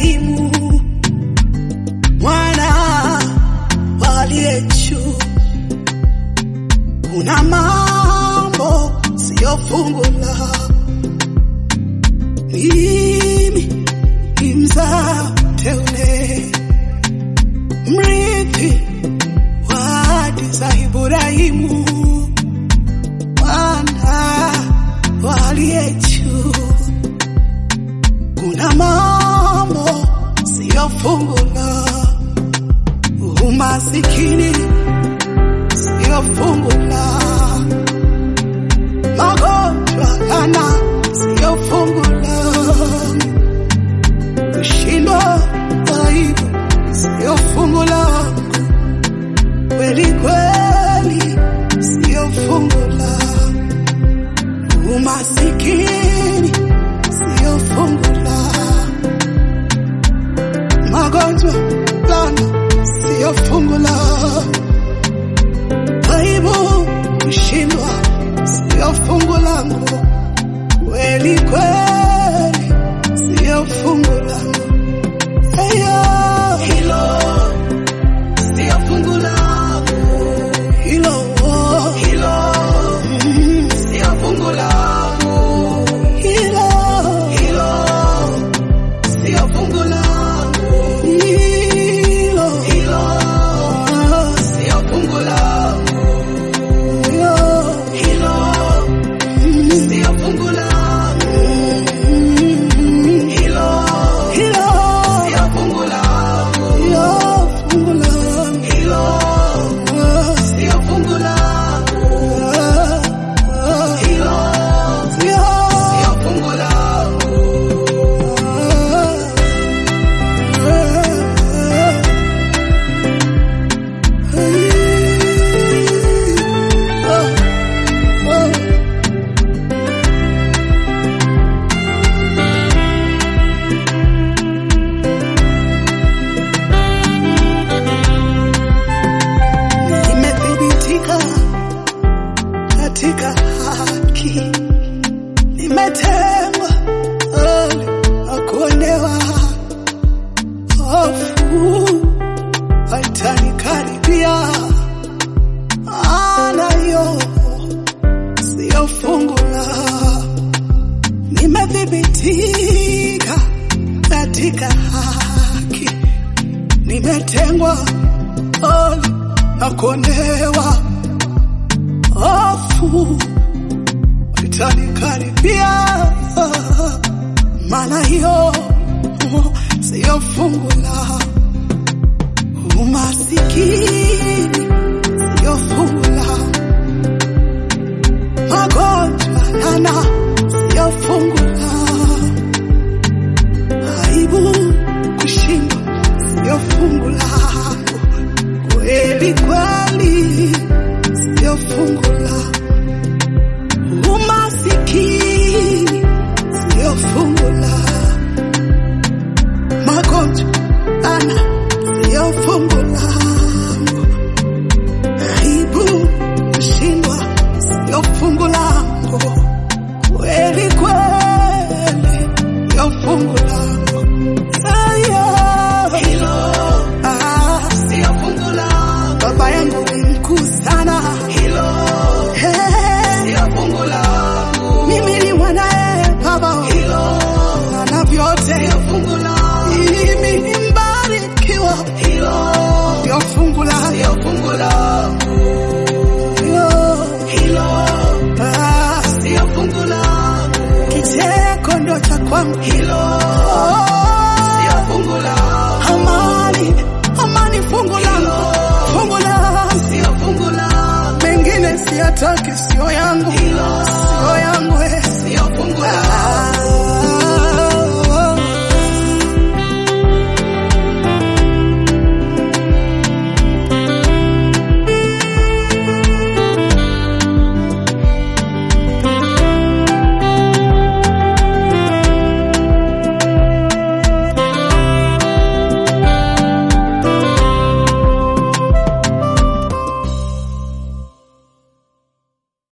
Ibrahimu mwana wa aliye juu. Kuna mambo siyo fungu la mimi ni mzao teule, mrithi wa ahadi za Ibrahimu mwana wa aliye juu. Kuna mambo siyo fungu la umasikini, siyo fungu la magonjwa yana, siyo fungu la kushindwa, aibu, siyo fungu langu kweli kweli, siyo fungu la umasikini, siyo fungu la magonjwa lana, siyo fungu la aibu, kushindwa, siyo fungu langu kweli kweli, siyo fungu langu Eyo, hilo siyo fungu langu hilo hilo mm, siyo fungu langu hilo hilo siyo fungu langu hilo hilo siyo fungu langu hilo hilo mm, siyo fungu langu hilo hilo siyo fungu langu hilo fungu langu hilo siyo fungu langu hilo sio sio fungu langu Nimethibitika katika haki, nimetengwa mbali na kuonewa. Hofu haitanikaribia, maana hiyo siyo fungu la. Nimethibitika katika haki, nimetengwa mbali na kuonewa hofu itanikaribia, maana hiyo siyo fungu la umasikini, siyo fungu la magonjwa yana,